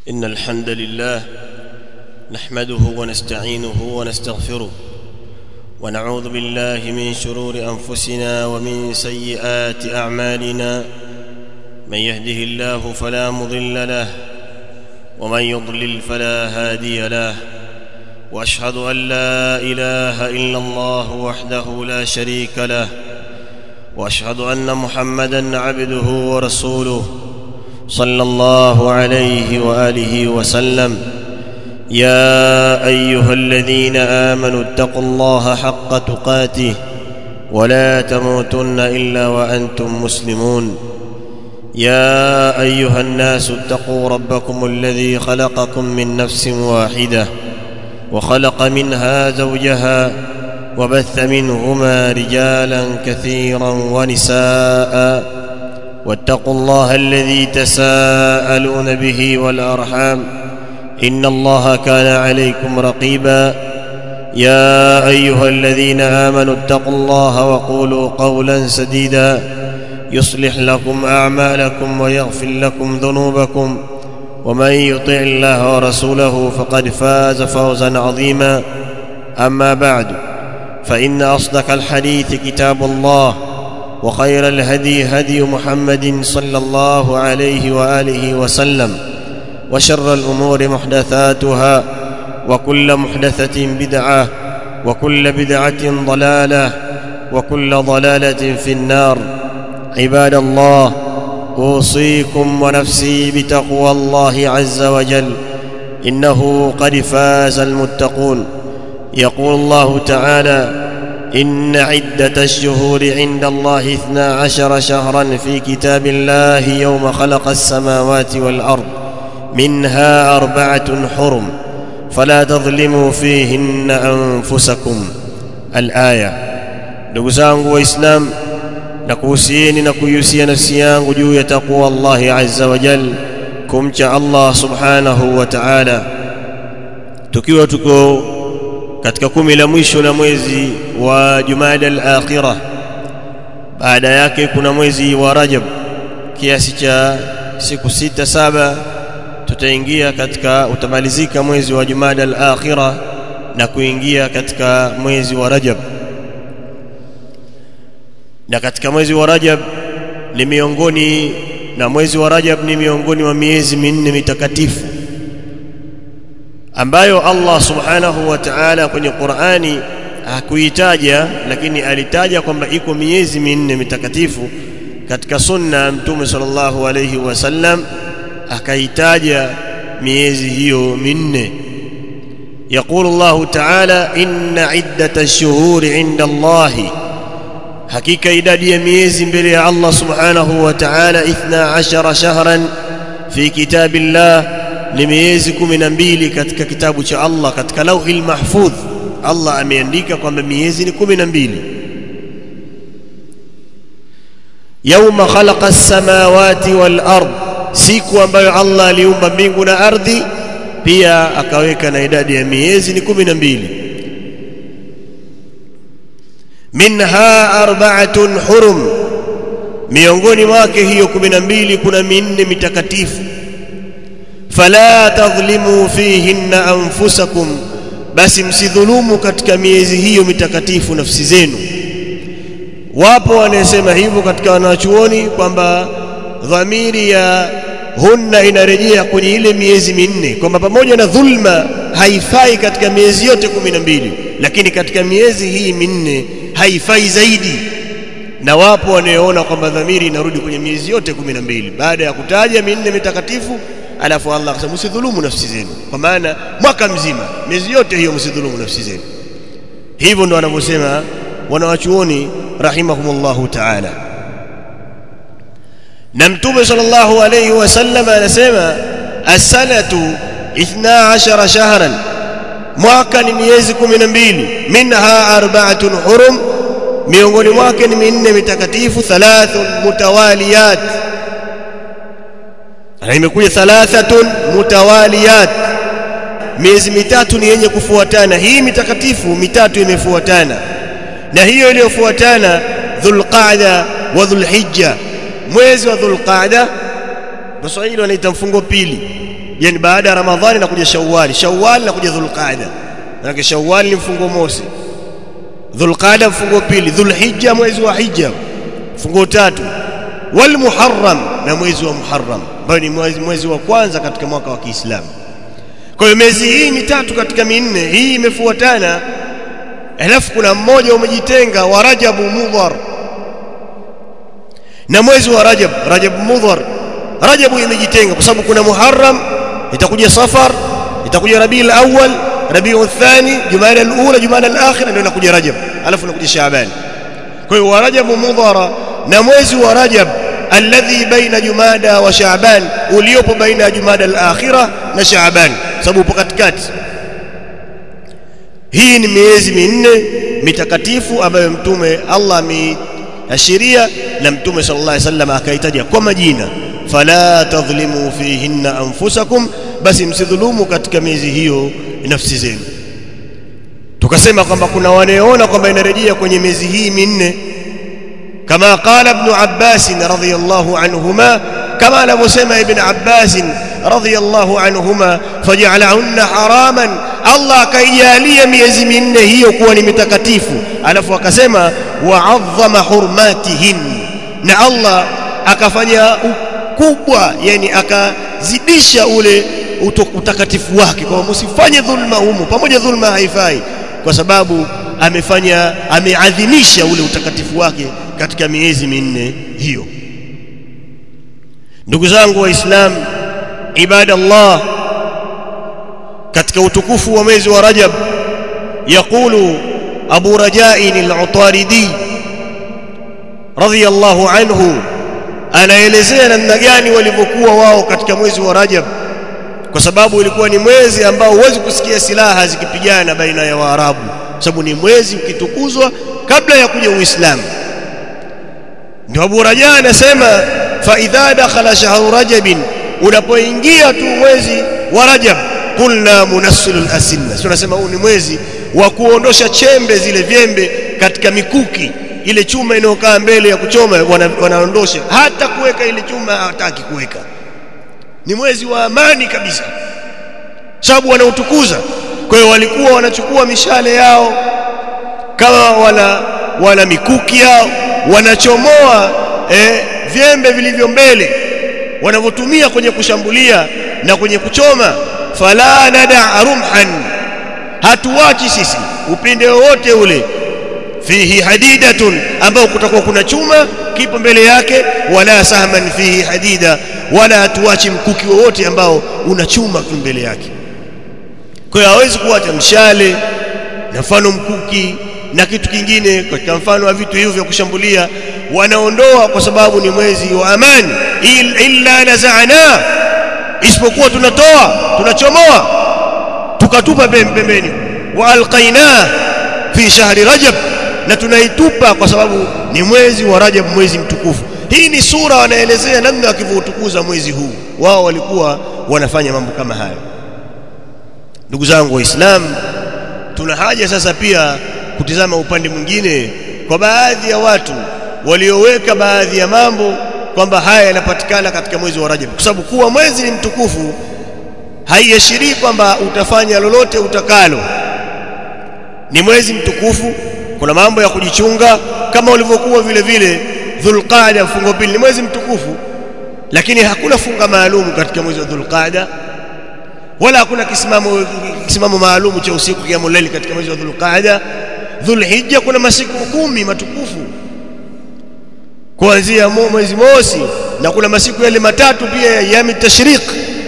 إن الحمد لله نحمده ونستعينه ونستغفره ونعوذ بالله من شرور أنفسنا ومن سيئات أعمالنا من يهده الله فلا مضل له ومن يضلل فلا هادي له واشهد ان لا اله الا الله وحده لا شريك له واشهد ان محمدا عبده ورسوله صلى الله عليه واله وسلم يا ايها الذين امنوا اتقوا الله حق تقاته ولا تموتن الا وانتم مسلمون يا ايها الناس اتقوا ربكم الذي خلقكم من نفس واحده وخلق منها زوجها وبث منهما رجالا كثيرا ونساء واتقوا الله الذي تساءلون به والارحام ان الله كان عليكم رقيبا يا ايها الذين امنوا اتقوا الله وقولوا قولا سديدا يصلح لكم اعمالكم ويغفر لكم ذنوبكم ومن يطع الله ورسوله فقد فاز فوزا عظيما اما بعد فان اصدق الحديث كتاب الله وخير الهدي هدي محمد صلى الله عليه واله وسلم وشر الامور محدثاتها وكل محدثه بدعه وكل بدعه ضلاله وكل ضلاله في النار عباد الله اوصيكم ونفسي بتقوى الله عز وجل انه قد فاز المتقون يقول الله تعالى ان عده الشهور عند الله اثنا عشر شهرا في كتاب الله يوم خلق السماوات والارض منها اربعه حرم فلا تظلموا فيهن انفسكم الايه ndugu zangu waislamu na kuhusieni na kuihusia nafsi yangu juu ya taqwa Allahi azza wa jal kumcha Allah subhanahu wa ta'ala tukiwa tuko katika kumi la mwisho la mwezi wa Jumada al-akhirah baada yake kuna mwezi wa Rajab kiasi cha siku sita saba tutaingia katika utamalizika mwezi wa Jumada al-akhirah na kuingia katika mwezi wa Rajab na katika mwezi wa Rajab ni miongoni na mwezi wa Rajab ni miongoni mwa miezi minne mitakatifu ambayo Allah subhanahu wa ta'ala kwenye Qur'ani hakuitaja lakini alitaja kwamba iko miezi minne mitakatifu katika sunna mtume sallallahu alayhi wasallam akaitaja miezi hiyo minne يقول الله تعالى إن عدة الشهور عند الله hakika idadi ya miezi mbele ya Allah subhanahu wa ta'ala 12 shahran fi kitabillah ni miezi 12 katika kitabu cha Allah katika lauhil mahfudh Allah ameandika kwamba miezi ni 12 yauma khalaqa as-samawati wal ard siku ambayo Allah aliumba mbingu na ardhi pia akaweka na idadi ya miezi ni 12 minha arba'atun hurum miongoni mwake hiyo 12 kuna minne mitakatifu fala tadhlimu fihinna anfusakum basi msidhulumu katika miezi hiyo mitakatifu nafsi zenu wapo wanasema hivyo katika wanachuoni kwamba dhamiri ya hunna inarejea kwenye ile miezi minne kwamba pamoja na dhulma haifai katika miezi yote 12 lakini katika miezi hii minne haifai zaidi na wapo wanaoona kwamba dhamiri inarudi kwenye miezi yote 12 baada ya kutaja minne mitakatifu alafu Allah akasema msidhulumu nafsi zenu kwa maana mwaka mzima miezi yote hiyo msidhulumu nafsi zenu hivyo ndo wanavyosema wanawachuoni rahimahumullahu ta'ala na mtume sallallahu alayhi wasallam anasema as-sanatu 12 shahran mwaka ni miezi 12 minha arba'atun hurum miongoni mwake ni minne mitakatifu thalathun mutawaliyat na imekuja thalathatun mutawaliyat miezi mitatu ni yenye kufuatana hii mitakatifu mitatu imefuatana na hiyo iliyofuatana dhulqa'da wa dhulhijja mwezi wa dhulqa'da waswahili wanaita mfungo pili yani baada ya ramadhani nakuja shawwali shawwali nakuja dhulqaada maana shawwali ni mfungo mosi dhulqaada mfungo pili dhulhijja mwezi wa hija mfungo tatu wal muharram na mwezi wa muharram ambao ni mwezi, mwezi wa kwanza katika mwaka wa Kiislamu kwa hiyo miezi hii mitatu katika minne hii imefuatana alafu kuna mmoja umejitenga wa Rajabu Mudhar na mwezi wa Rajab Rajab Mudhar Rajabu imejitenga kwa sababu kuna Muharram itakuja Safar itakuja Rabiul Awwal Rabiul Thani Jumada al-Ula Jumada al-Akhira ndio inakuja Rajab alafu inakuja Shaaban kwa hiyo wa Rajab Mudhara na mwezi wa Rajab alladhi baina Jumada wa Shaaban uliopo baina ya Jumada al-Akhira na Shaaban sababu upo katikati hii ni miezi minne mitakatifu ambayo mtume Allah ameashiria na mtume sallallahu alaihi wasallam akaitaja kwa majina fala tadhlimu fihinna anfusakum basi msidhulumu katika miezi hiyo nafsi zenu tukasema kwamba kuna wanaoona kwamba inarejea kwenye miezi hii minne kama qala ibn Abbas radhiyallahu anhuma kama anavyosema ibn Abbas radhiyallahu anhuma faj'alahunna haraman Allah akaijalia miezi minne hiyo kuwa ni mitakatifu alafu akasema wa'azzama hurmatihin na Allah akafanya ukubwa yani akazidisha ule utakatifu wake kwa msifanye dhulma humu pamoja dhulma haifai kwa sababu amefanya ameadhimisha ule utakatifu wake katika miezi minne hiyo ndugu zangu waislamu ibada Allah katika utukufu wa mwezi wa Rajab yakulu Abu Rajain al-Utaridi radhiyallahu anhu anaelezea namna gani walivyokuwa wao katika mwezi wa Rajab kwa sababu ilikuwa ni mwezi ambao huwezi kusikia silaha zikipigana baina ya Waarabu sababu ni mwezi ukitukuzwa kabla ya kuja Uislamu ndio Abu Raja anasema fa idha dakhala shahru rajab unapoingia tu mwezi wa Rajab kulna munassilul asinna sio nasema huu ni mwezi wa kuondosha chembe zile vyembe katika mikuki ile chuma inayokaa mbele ya kuchoma wana, wanaondosha hata kuweka ile chuma hataki kuweka ni mwezi wa amani kabisa sababu wanautukuza kwa hiyo walikuwa wanachukua mishale yao kama wana wana mikuki yao wanachomoa eh, vyembe vilivyo mbele wanavyotumia kwenye kushambulia na kwenye kuchoma fala nada rumhan hatuwachi sisi upinde wowote ule fihi hadidatun ambao kutakuwa kuna chuma kipo mbele yake wala sahman fihi hadida wala hatuachi mkuki wowote ambao una chuma mbele yake kwa hiyo hawezi kuacha mshale na mfano mkuki na kitu kingine katika mfano wa vitu hivyo vya kushambulia wanaondoa kwa sababu ni mwezi wa amani illa nazana isipokuwa tunatoa tunachomoa tukatupa pembeni wa alqaina fi shahri rajab na tunaitupa kwa sababu ni mwezi wa rajab mwezi mtukufu hii ni sura wanaelezea namna wakivyotukuza mwezi huu wao walikuwa wanafanya mambo kama hayo ndugu zangu waislamu tuna haja sasa pia kutizama upande mwingine kwa baadhi ya watu walioweka baadhi ya mambo kwamba haya yanapatikana katika mwezi wa Rajab kwa sababu kuwa mwezi ni mtukufu haiashirii kwamba utafanya lolote utakalo ni mwezi mtukufu kuna mambo ya kujichunga kama ulivyokuwa vile vile Dhulqaada mfungo pili ni mwezi mtukufu lakini hakuna funga maalum katika mwezi wa Dhulqaada wala hakuna kisimamo kisimamo maalum cha usiku qiyamul layl katika mwezi wa Dhulqaada Dhulhijja kuna masiku kumi matukufu kuanzia mwezi mosi na kuna masiku yale matatu pia ya yami tashriq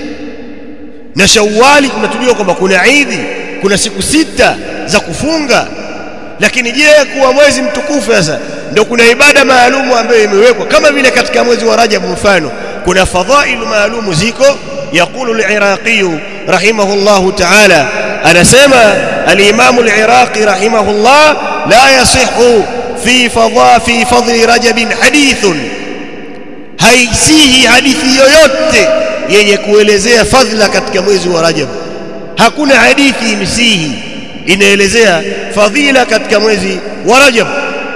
na Shawwali tunatujua kwamba kuna Idi kuna siku sita za kufunga lakini je kuwa mwezi mtukufu sasa ndio kuna ibada maalumu ambayo imewekwa kama vile katika mwezi wa Rajab mfano kuna fadhailu maalumu ziko يقول العراقي رحمه الله تعالى أنا سمى الإمام العراقي رحمه الله لا يصح في فضاء في فضل رجب حديث haisihi hadithi yoyote yenye kuelezea fadhila katika mwezi wa Rajab hakuna hadithi imsihi inaelezea fadhila katika mwezi wa Rajab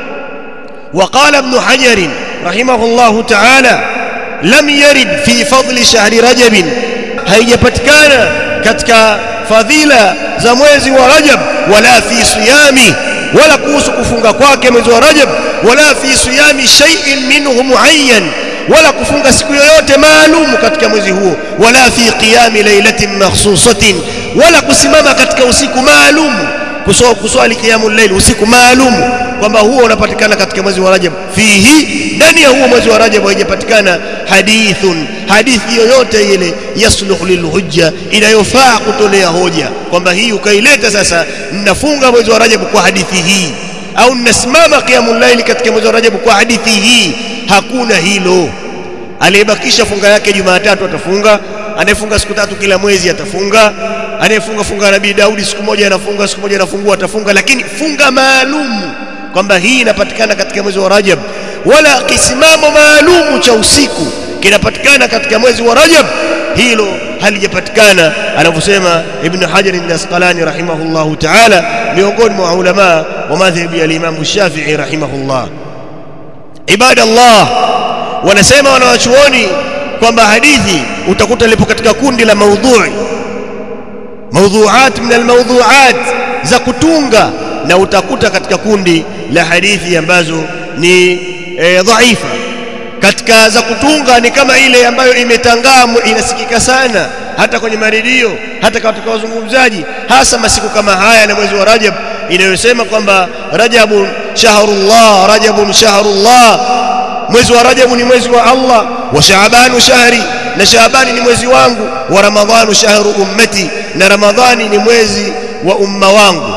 وقال ابن حجر رحمه الله تعالى لم يرد في فضل شهر رجب haijapatikana katika fadhila za mwezi wa Rajab wala fi siyami wala kuhusu kufunga kwake mwezi wa Rajab wala fi siyami shay'in minhu muayyan wala kufunga siku yoyote maalum katika mwezi huo wala fi qiyami lailatin makhsusatin wala kusimama katika usiku maalum kuswali qiyamul layl usiku maalum kwamba huo unapatikana katika mwezi wa Rajab fihi ndani ya huo mwezi wa Rajab haijapatikana hadithun hadithi yoyote ile yasluhu lilhujja inayofaa kutolea hoja kwamba hii ukaileta sasa ninafunga mwezi wa Rajab kwa hadithi hii au ninasimama qiyamul layl katika mwezi wa Rajab kwa hadithi hii hakuna hilo aliyebakisha funga yake Jumatatu atafunga anayefunga siku tatu kila mwezi atafunga anayefunga funga Nabii Daudi siku moja anafunga siku moja anafungua atafunga lakini funga maalum kwamba hii inapatikana katika mwezi wa Rajab wala kisimamo maalumu cha usiku kinapatikana katika mwezi wa Rajab hilo halijapatikana anavyosema Ibn Hajar al-Asqalani rahimahullahu ta'ala miongoni mwa ulama wa madhhabi ya Imam Shafi'i rahimahullah ibada Allah wanasema wanawachuoni kwamba hadithi utakuta lipo katika kundi la maudhui maudhuat min almawdhuat za kutunga na utakuta katika kundi la hadithi ambazo ni e, dhaifa katika za kutunga ni kama ile ambayo imetangaa inasikika sana hata kwenye maredio hata katika wazungumzaji hasa masiku kama haya na mwezi wa Rajab inayosema kwamba Rajabun shahrullah Rajabun shahrullah mwezi wa Rajabu ni mwezi wa Allah wa Shaabanu shahri na Shaabani ni mwezi wangu wa Ramadhanu shahru ummati na Ramadhani ni mwezi wa umma wangu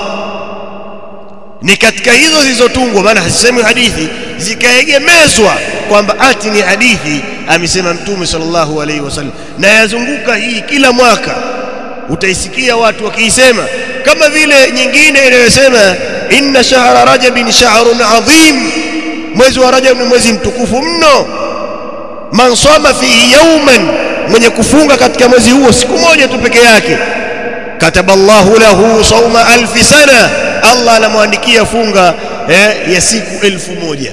ni katika hizo zilizotungwa maana hasisemi hadithi zikaegemezwa kwamba ati ni hadithi amesema mtume sallallahu alaihi wasallam na yazunguka hii kila mwaka utaisikia watu wakiisema kama vile nyingine inayosema inna shahra rajabin shahrun adhim mwezi wa rajab ni mwezi mtukufu mno man soma fihi yawman mwenye kufunga katika mwezi huo siku moja tu peke yake kataballahu lahu sauma alfi sana Allah anamwandikia funga eh, ya siku elfu moja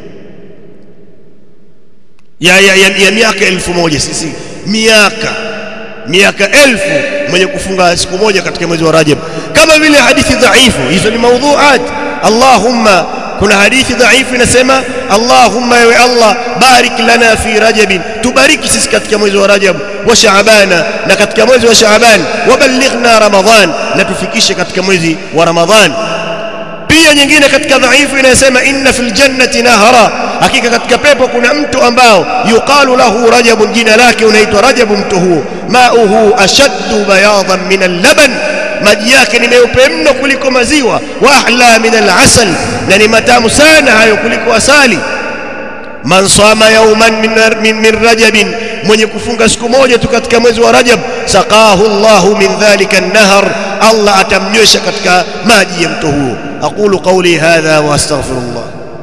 ya, ya, ya, ya miaka elfu moja sisi miaka miaka elfu mwenye kufunga siku moja katika mwezi wa Rajab kama vile hadithi dhaifu hizo ni maudhuat Allahumma kuna hadithi dhaifu inasema Allahumma ewe Allah barik lana fi rajabin tubariki sisi katika mwezi wa Rajab wa Shaabana na katika mwezi wa Shaaban waballighna Ramadhan na tufikishe katika mwezi wa Ramadhan pia nyingine katika dhaifu inasema inna fil jannati nahara hakika katika pepo kuna mtu ambao yuqalu lahu rajab jina lake unaitwa rajab mtu huo mauhu ashaddu bayadan min al-laban maji yake ni meupe mno kuliko maziwa wa ahla min al-asal na ni matamu sana hayo kuliko asali man sama yawman min, min, min rajabin mwenye kufunga siku moja tu katika mwezi wa rajab saqahu Allahu min dhalika an-nahar Allah atamnywesha katika maji ya mto huo aqulu qawli hadha wa astaghfirullah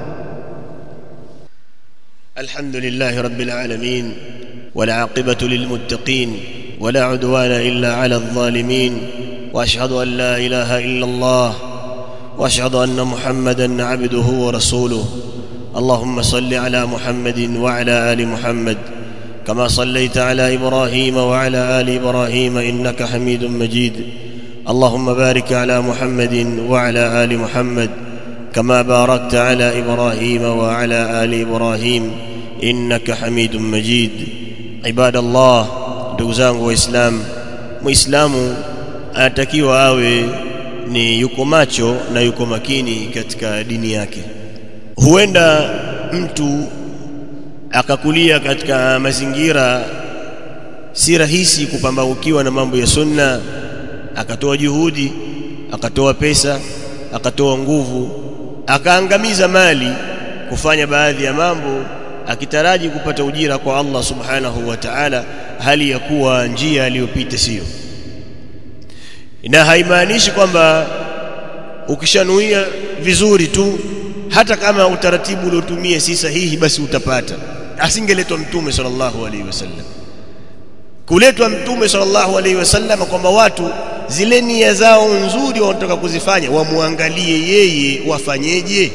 الحمد لله رب العالمين والعاقبة للمتقين ولا عدوان إلا على الظالمين وأشهد أن لا إله إلا الله وأشهد أن محمدا عبده ورسوله اللهم صل على محمد وعلى آل محمد كما صليت على إبراهيم وعلى آل إبراهيم إنك حميد مجيد اللهم بارك على محمد وعلى آل محمد كما باركت على ابراهيم وعلى ال ابراهيم انك حميد مجيد عباد الله ndugu zangu waislamu muislamu anatakiwa awe ni yuko macho na yuko makini katika dini yake huenda mtu akakulia katika mazingira si rahisi kupambaukiwa na mambo ya sunna akatoa juhudi akatoa pesa akatoa nguvu akaangamiza mali kufanya baadhi ya mambo akitaraji kupata ujira kwa Allah subhanahu wa ta'ala hali ya kuwa njia aliyopita sio na haimaanishi kwamba ukishanuia vizuri tu hata kama utaratibu uliotumia si sahihi basi utapata asingeletwa mtume sallallahu alaihi wasallam kuletwa mtume sallallahu alaihi wasallam kwamba watu zile nia zao nzuri wanataka kuzifanya wamwangalie yeye wafanyeje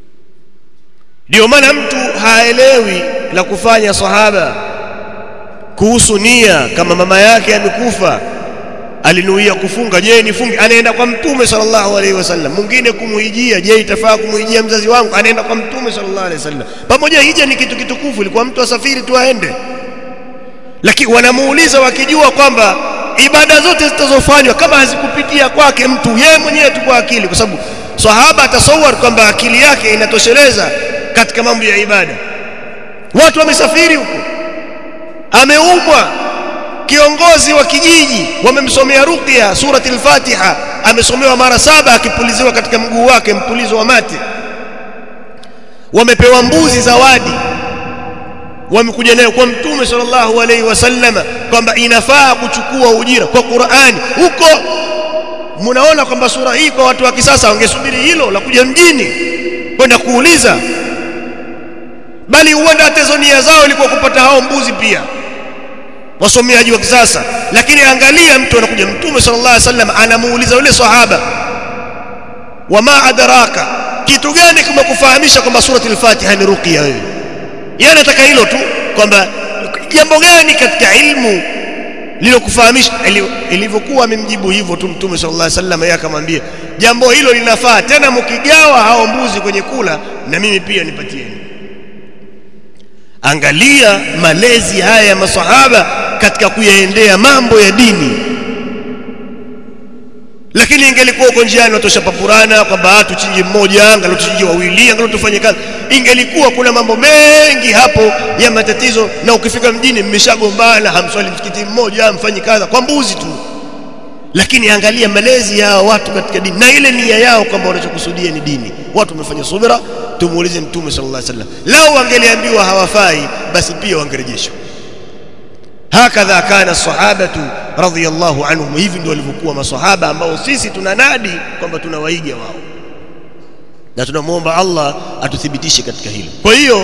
ndio maana mtu haelewi la kufanya sahaba kuhusu nia kama mama yake amekufa alinuia kufunga je nifunge anaenda kwa mtume sallallahu alaihi wasallam mwingine kumuhijia je itafaa kumuhijia mzazi wangu anaenda kwa mtume sallallahu alaihi wasallam pamoja hija ni kitu kitukufu ilikuwa mtu asafiri tu aende lakini wanamuuliza wakijua kwamba ibada zote zitazofanywa kama hazikupitia kwake mtu yeye mwenyewe tu kwa akili kwa sababu sahaba atasawar kwamba akili yake inatosheleza katika mambo ya ibada watu wamesafiri huko ameumwa kiongozi wa kijiji wamemsomea ruqya surati al-Fatiha amesomewa mara saba akipuliziwa katika mguu wake mpulizo wa mate wamepewa mbuzi zawadi wamekuja nayo kwa mtume sallallahu alaihi wasallam kwamba inafaa kuchukua ujira kwa Qur'ani huko mnaona kwamba sura hii kwa watu wa kisasa wangesubiri hilo la kuja mjini kwenda kuuliza bali huenda hata hizo nia zao ilikuwa kupata hao mbuzi pia wasomeaji wa kisasa lakini angalia mtu anakuja mtume sallallahu alaihi wasallam anamuuliza yule sahaba wama adraka kitu gani kumekufahamisha kwamba surati al-Fatiha ni ruqya wewe yeye anataka hilo tu kwamba jambo gani katika ilmu lilokufahamisha ilivyokuwa amemjibu hivyo tu mtume sallallahu alaihi wasallam yeye akamwambia jambo hilo linafaa tena mkigawa hao mbuzi kwenye kula na mimi pia nipatieni angalia malezi haya ya masahaba katika kuyaendea mambo ya dini lakini ingelikuwa uko njiani watosha papurana kwamba tuchinje mmoja angalau tuchinje wawili angalau tufanye kazi ingelikuwa kuna mambo mengi hapo ya matatizo na ukifika mjini mmeshagombana hamswali msikiti mmoja hamfanyi kaza kwa mbuzi tu lakini angalia malezi ya watu katika dini na ile nia yao kwamba wanachokusudia ni dini watu wamefanya subira tumuulize mtume sallallahu alaihi wasallam lao wangeliambiwa hawafai basi pia wangerejeshwa hakadha kana sahabatu radhiyallahu anhum hivi ndio walivyokuwa maswahaba ambao sisi tunanadi kwamba tunawaiga wao na tunamwomba Allah atuthibitishe katika hilo kwa hiyo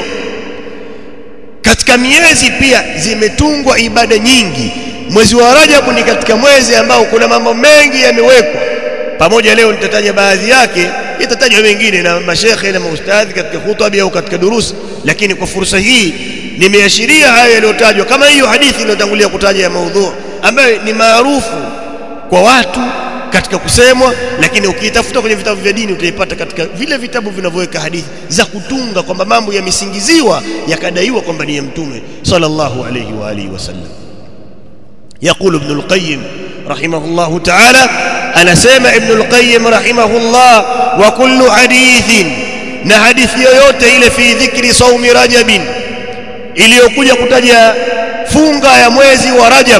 katika miezi pia zimetungwa ibada nyingi mwezi wa Rajabu ni katika mwezi ambao kuna mambo mengi yamewekwa pamoja leo nitataja baadhi yake itatajwa mengine na mashekhe na maustadhi katika khutba au katika durusi lakini kwa fursa hii nimeashiria hayo yaliyotajwa kama hiyo hadithi iliyotangulia kutaja ya maudhu ambayo ni maarufu kwa watu katika kusemwa lakini ukiitafuta kwenye vitabu vya dini utaipata katika vile vitabu vinavyoweka hadithi za kutunga kwamba mambo yamesingiziwa yakadaiwa kwamba ni ya mtume sallallahu alayhi wa alihi wasallam يقول ابن القيم رحمه الله تعالى أنا سامع ابن القيم رحمه الله وكل حديث نحديث yoyote ile fi dhikri saumi rajab iliyokuja kutaja funga ya mwezi wa rajab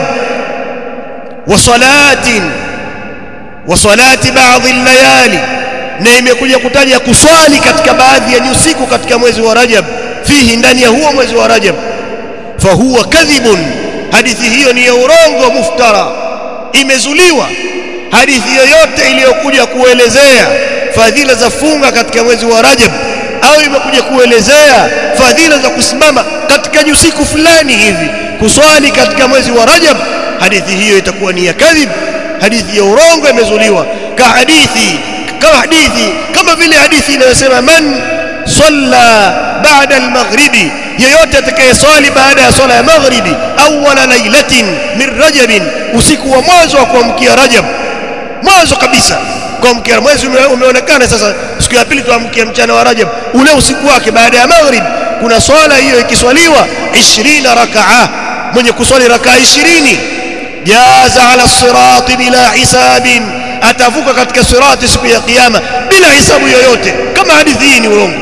wa salatin wa salati baadhi layali na imekuja kutaja kuswali katika baadhi ya usiku katika mwezi wa rajab fihi ndani ya huo mwezi wa rajab fahuwa kadhibun hadithi hiyo ni ya urongo muftara imezuliwa hadithi yoyote iliyokuja kuelezea fadhila za funga katika mwezi wa Rajab au imekuja kuelezea fadhila za kusimama katika usiku fulani hivi kuswali katika mwezi wa Rajab hadithi hiyo itakuwa ni ya kadhib hadithi ya urongo imezuliwa ka hadithi kama hadithi kama vile hadithi inayosema man salla baada al-maghribi yeyote atakayeswali baada ya swala ya maghribi awwala lailatin min rajabin usiku wa mwanzo wa kuamkia rajab mwanzo kabisa kuamkia mwezi umeonekana sasa siku ya pili tuamkia mchana wa rajab ule usiku wake baada ya maghrib kuna swala hiyo ikiswaliwa 20 rakaa mwenye kuswali rakaa 20 jaza ala sirati bila hisabin atavuka katika sirati siku ya kiyama bila hisabu yoyote kama hadithi hii ni urongo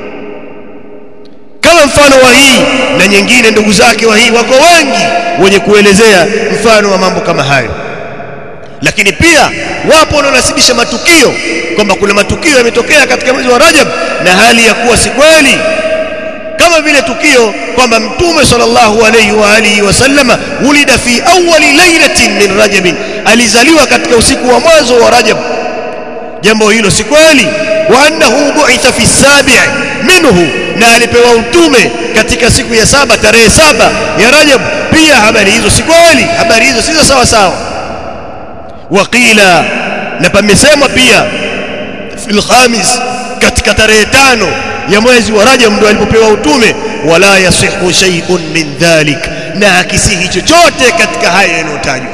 kama mfano wa hii na nyingine ndugu zake wa hii wako wengi wenye kuelezea mfano wa mambo kama hayo lakini pia wapo wanaonasibisha matukio kwamba kuna matukio yametokea katika mwezi wa Rajab na hali ya kuwa si kweli kama vile tukio kwamba mtume sallallahu alayhi wa alihi wasallama ulida fi awwali lailatin min rajab alizaliwa katika usiku wa mwanzo wa Rajab jambo hilo si kweli wa annahu bu'itha fi sabi' minhu na alipewa utume katika siku ya saba tarehe saba ya Rajab pia habari hizo si kweli habari hizo si sawa sawa waqila na pamesemwa pia fil khamis katika tarehe tano ya mwezi wa Rajab ndio alipopewa utume wala yasihu shay'un min dhalik na hakisihi chochote katika haya yanayotajwa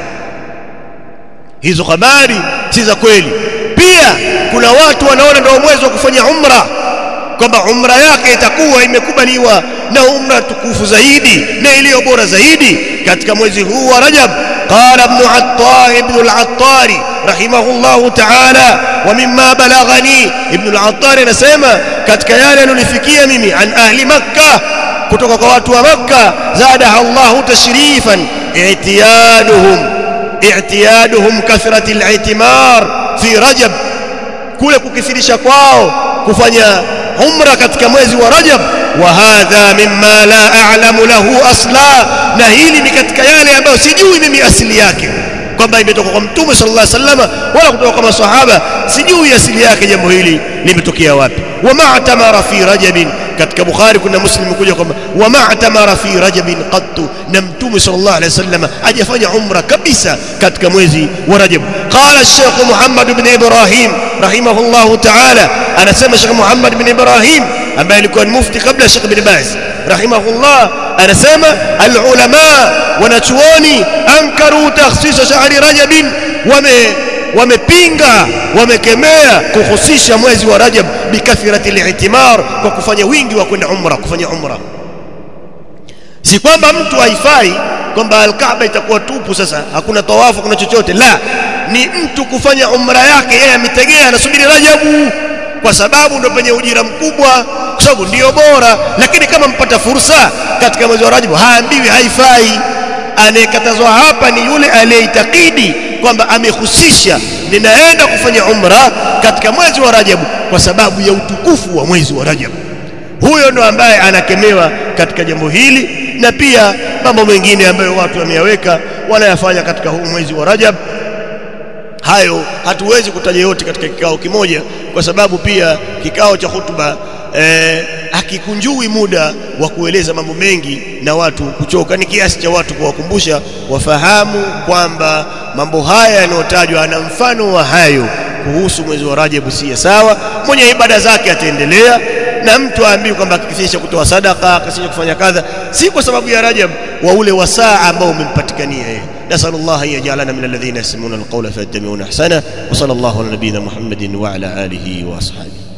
hizo habari si za kweli pia kuna watu wanaona ndio mwezi wa kufanya umra kwamba umra yake itakuwa imekubaliwa na umra tukufu zaidi na iliyo bora zaidi katika mwezi huu wa Rajab قال ابن عطار ابن العطار رحمه الله تعالى ومما بلغني ابن العطار anasema katika yale alonifikia mimi an ahli makkah kutoka kwa watu wa makkah zadaha Allah tashrifan i'tiyaduhum i'tiyaduhum kathrati al-i'timar fi rajab kule kukithirisha kwao kufanya umra katika mwezi wa Rajab wa hadha mimma la a'lamu lahu asla na hili ni katika yale ambayo sijui mimi asili yake kwamba imetoka kwa mtume sallallahu alaihi wasallam wala kutoka kwa maswahaba sijui asili yake jambo hili limetokea wapi wa ma'tamara fi rajabin katika bukhari kuna muslim kuja kwamba wa ma'tamara fi rajabin qattu na mtume sallallahu alaihi wasallam hajafanya umra kabisa katika mwezi wa rajab qala ash-shaykh muhammad ibn ibrahim rahimahullah ta'ala anasema shaykh muhammad ibn ibrahim ambaye alikuwa ni mufti kabla shaykh ibn baz rahimahullah anasema al-ulama wanachuoni ankaru takhsis shahri rajabin wame wamepinga wamekemea kuhusisha mwezi wa Rajab bikathrati al-i'timar kwa kufanya wingi wa kwenda umra kufanya umra si kwamba mtu haifai kwamba al-Kaaba itakuwa tupu sasa hakuna tawafu hakuna chochote la ni mtu kufanya umra yake yeye ametegea anasubiri Rajabu kwa sababu ndio penye ujira mkubwa kwa sababu ndio bora lakini kama mpata fursa katika mwezi wa Rajab haambiwi haifai anayekatazwa hapa ni yule aliyeitakidi kwamba amehusisha ninaenda kufanya umra katika mwezi wa Rajab kwa sababu ya utukufu wa mwezi wa Rajab huyo ndo ambaye anakemewa katika jambo hili na pia mambo mengine ambayo watu wameyaweka wanayafanya katika huu mwezi wa Rajab hayo hatuwezi kutaja yote katika kikao kimoja kwa sababu pia kikao cha hutuba eh, hakikunjui muda wa kueleza mambo mengi na watu kuchoka ni kiasi cha watu kuwakumbusha wafahamu kwamba mambo haya yanayotajwa na mfano wa hayo kuhusu mwezi wa Rajab si sawa mwenye ibada zake ataendelea na mtu aambiwe kwamba akikisha kutoa sadaka akisha kufanya kadha si kwa sababu ya Rajab wa ule wasaa ambao umempatikania yeye نسأل الله أن يجعلنا من الذين يستمعون القول فيتبعون أحسنه وصلى الله على نبينا محمد وعلى آله وأصحابه